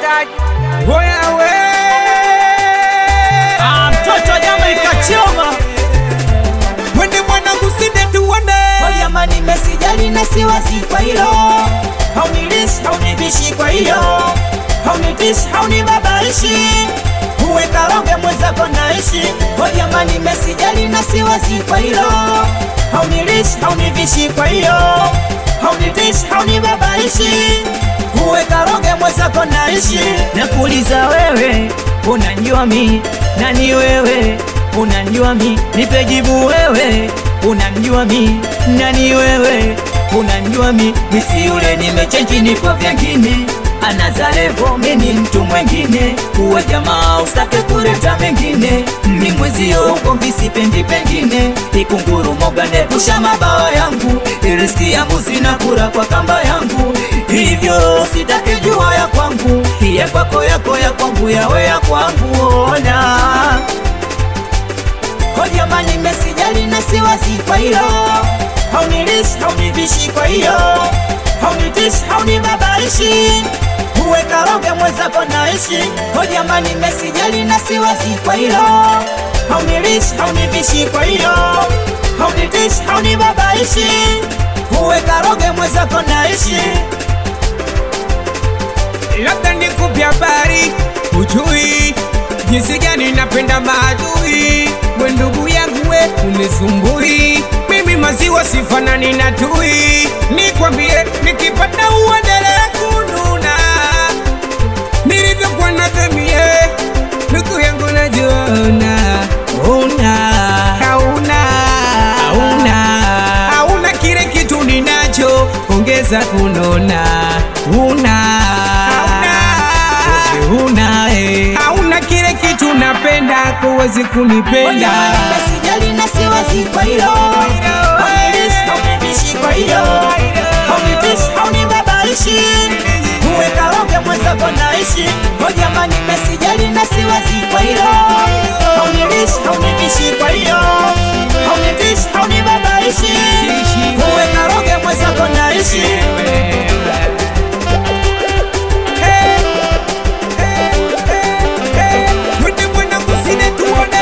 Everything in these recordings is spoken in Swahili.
wagaji hoya we Ah, mtoto wa nyama ikachoma wende mwanangu sinde tuone Kwa jamani mesijali na siwazi kwa hilo Haunilishi, haunivishi kwa hiyo Haunitishi, haunibabaishi Uwe karonge mwenzako naishi Kwa jamani mesijali na siwazi kwa hilo Haunilishi, haunivishi kwa hiyo Haunitishi, haunibabaishi Uwe karonge mwenzako naishi Nakuuliza wewe, unanjua mi Nani wewe, unanjua mi Nipe jibu wewe, unanjua mi Nani wewe, unanjua mi Misi yule nimechenji nipo vyengine Anazarevo mini mtu mwengine Uwe jamaa usake kuleta mengine Ni mwezio ugomvi sipendi pengine Ikunguru moga nepusha mabawa yangu Iriski yangu zinakura kwa kamba yangu Hivyo sitake jua ya kwangu Ya kwako yako ya kwangu yawe ya kwangu ona Ho jamani mesijali na siwazi kwa hilo Haunilishi, haunivishi kwa hiyo Haunitishi, haunibabaishi Uwe karoge mwenzako naishi Ho jamani mesijali na siwazi kwa hilo Haunilishi, haunivishi kwa hiyo Haunitishi, haunibabaishi Uwe karoge mwenzako naishi labda nikupe habari ujui jinsi gani napenda maadui we ndugu yangu we unisumbui mimi maziwa sifanani na tui nikwambie nikipata uendelee kununa nilivyokuwa na dhamie ndugu yangu najiona una hauna hauna hauna kile kitu ninacho ongeza kunona una hauna una eh. hauna kile kitu napenda kuwezi kunipenda Sijali na siwazi kwa hilo Haunilishi, haunivishi kwa hiyo Haunitishi, haunibabaishi Uwe karoge mwenzako naishi Ho jamani mesijali na siwazi kwa hilo Haunilishi, haunivishi kwa hiyo Haunitishi, haunibabaishi Uwe karoge mwenzako naishi Twende mwanangu sine tuone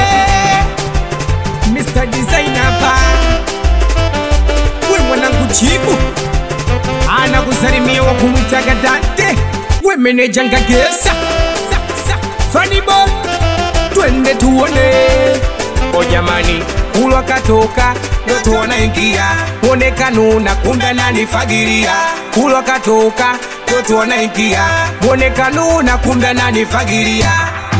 Mr. Designer hapa We mwanangu chibu Ana kusalimia wa kumwitaga Dante We meneja ngagesa Funny boy Twende tuone O jamani kulwa katoka Ndoto wanaingia Mwonekano kumbe ananifagiria Kulwa katoka Ndoto wanaingia Mwonekano kumbe ananifagiria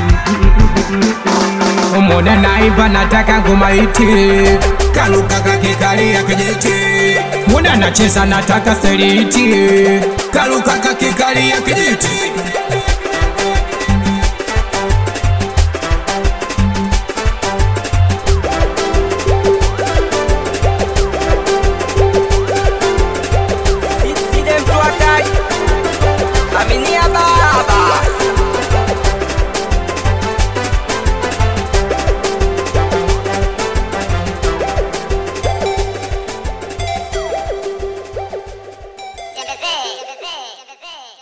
Umona naiba nataka ngoma iti Kaluka kakikalia kijiti Muna nacheza nataka seriti Kaluka kakikalia kijiti